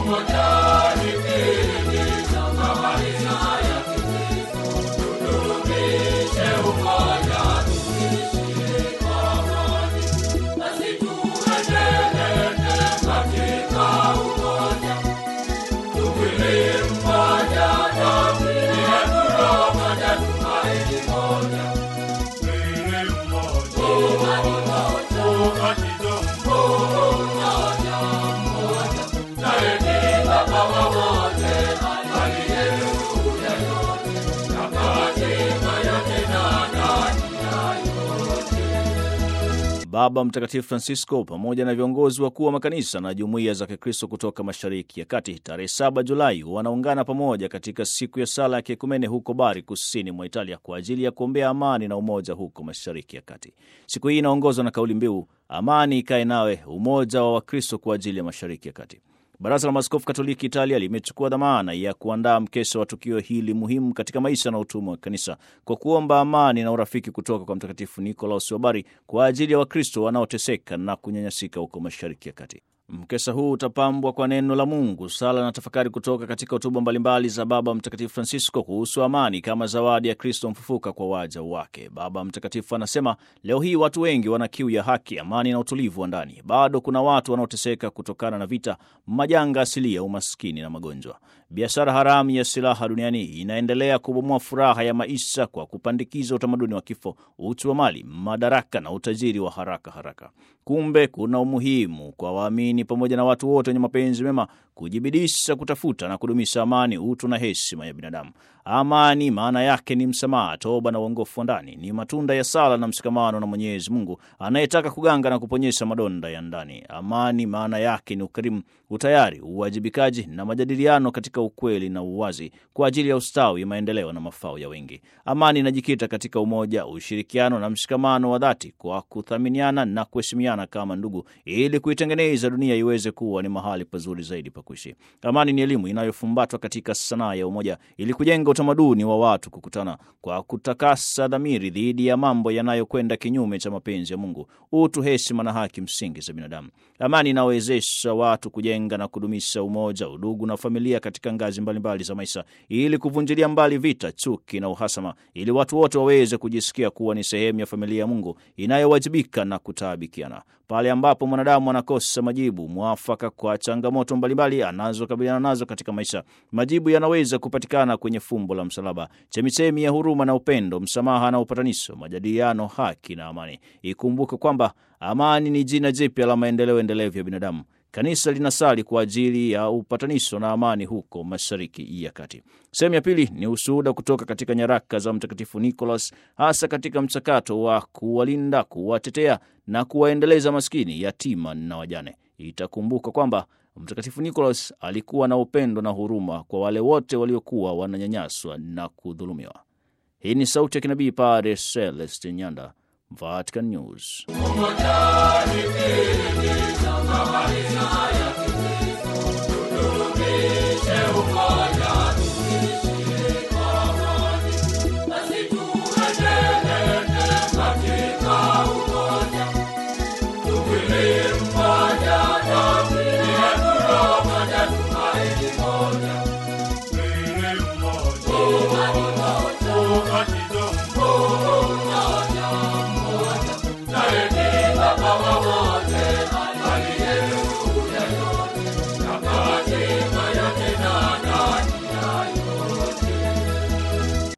Baba Mtakatifu Francisco pamoja na viongozi wakuu wa makanisa na jumuiya za Kikristo kutoka Mashariki ya Kati tarehe 7 Julai wanaungana pamoja katika siku ya sala ya kiekumene huko Bari, kusini mwa Italia, kwa ajili ya kuombea amani na umoja huko Mashariki ya Kati. Siku hii inaongozwa na kauli mbiu amani ikae nawe, umoja wa Wakristo kwa ajili ya Mashariki ya Kati. Baraza la Maaskofu Katoliki Italia limechukua dhamana ya kuandaa mkesha wa tukio hili muhimu katika maisha na utumwa wa kanisa kwa kuomba amani na urafiki kutoka kwa Mtakatifu Nikolaus wa Bari kwa ajili ya Wakristo wanaoteseka na kunyanyasika huko Mashariki ya Kati. Mkesha huu utapambwa kwa neno la Mungu, sala na tafakari kutoka katika hotuba mbalimbali za Baba Mtakatifu Francisco kuhusu amani kama zawadi ya Kristo mfufuka kwa waja wake. Baba Mtakatifu anasema leo hii watu wengi wana kiu ya haki, amani na utulivu wa ndani. Bado kuna watu wanaoteseka kutokana na vita, majanga asilia, umaskini na magonjwa. Biashara haramu ya silaha duniani inaendelea kubomoa furaha ya maisha kwa kupandikiza utamaduni wa kifo, uchu wa mali, madaraka na utajiri wa haraka haraka. Kumbe kuna umuhimu kwa waamini pamoja na watu wote wenye mapenzi mema kujibidisha kutafuta na kudumisha amani, utu na heshima ya binadamu. Amani maana yake ni msamaha, toba na uongofu wa ndani, ni matunda ya sala na mshikamano na Mwenyezi Mungu anayetaka kuganga na kuponyesha madonda ya ndani. Amani maana yake ni ukarimu, utayari, uwajibikaji na majadiliano katika ukweli na uwazi kwa ajili ya ustawi, maendeleo na mafao ya wengi. Amani inajikita katika umoja, ushirikiano na mshikamano wa dhati kwa kuthaminiana na kuheshimiana kama ndugu, ili kuitengeneza dunia iweze kuwa ni mahali pazuri zaidi pa kuishi. Amani ni elimu inayofumbatwa katika sanaa ya umoja ili kujenga utamaduni wa watu kukutana kwa kutakasa dhamiri dhidi ya mambo yanayokwenda kinyume cha mapenzi ya Mungu, utu, heshima na haki msingi za binadamu. Amani inawezesha watu kujenga na kudumisha umoja, udugu na familia katika ngazi mbalimbali za maisha, ili kuvunjilia mbali vita, chuki na uhasama, ili watu wote waweze kujisikia kuwa ni sehemu ya familia ya Mungu inayowajibika na kutaabikiana. Pale ambapo mwanadamu anakosa majibu mwafaka kwa changamoto mbalimbali anazokabiliana nazo katika maisha, majibu yanaweza kupatikana kwenye fumbo la msalaba, chemichemi ya huruma na upendo, msamaha na upatanisho, majadiliano, haki na amani. Ikumbuke kwamba amani ni jina jipya la maendeleo endelevu ya binadamu. Kanisa linasali kwa ajili ya upatanisho na amani huko Mashariki ya Kati. Sehemu ya pili ni ushuhuda kutoka katika nyaraka za Mtakatifu Nicholas, hasa katika mchakato wa kuwalinda, kuwatetea na kuwaendeleza maskini, yatima na wajane. Itakumbuka kwamba Mtakatifu Nicholas alikuwa na upendo na huruma kwa wale wote waliokuwa wananyanyaswa na kudhulumiwa. Hii ni sauti ya kinabii Padre Celeste Nyanda, Vatican News. Umoja ni kiini cha maisha haya